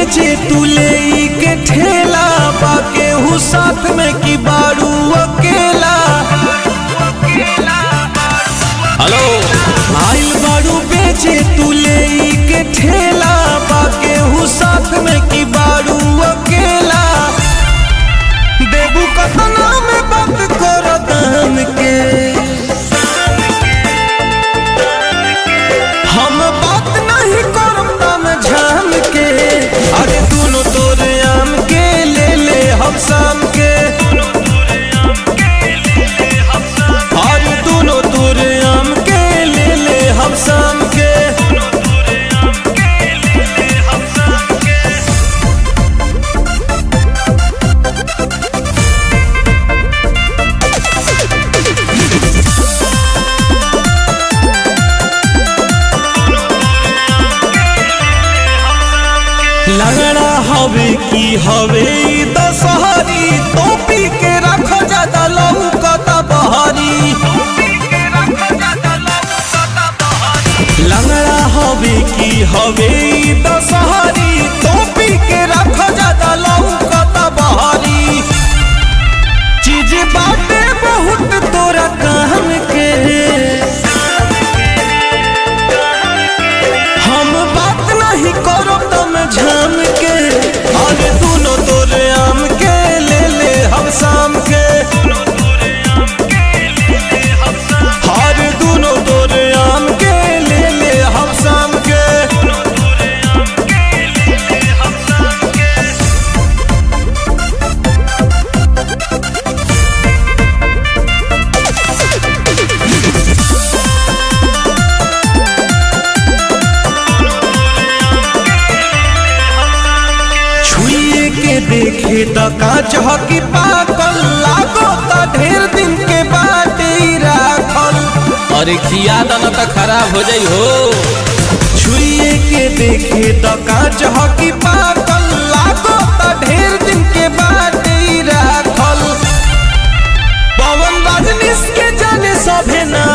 बेचे तू ले के ठेला बाके हूँ साथ में की बारू अकेला हेलो आइल बारू बेचे तू ले के ठेला बाके हूँ साथ में की बारू अकेला देबू कतना में बात कर दान के हम बात नहीं करम दाम झाम के अरे दोनों तोरे आम के ले ले हम शाम के अरे दोनों तोरे आम के ले ले हम शाम के लगड़ा हवे की हवे ई दशहरी टोपी के रख ज्यादा लौकता बहरी लगड़ा हवे की हवे ई दशहरी टोपी के रख ज्यादा लौकता बहरी चीज बाटे बहुत तोरा काम के हम बात नहीं करो तुम झाम के अरे दोनों तोरे आम के ले ले हम शाम के हर दोनों तोरे आम के ले ले हम शाम के छुए के देखे त कांच हकी पाकल लागो त ढेर दिन के बाटे ही राखल अरे खिया दाना तो खराब हो जाई हो छुए के देखे त कांच हकी पाकल लागो त ढेर दिन के बाटे ही राखल पवन रजनीश के जाने सभे ना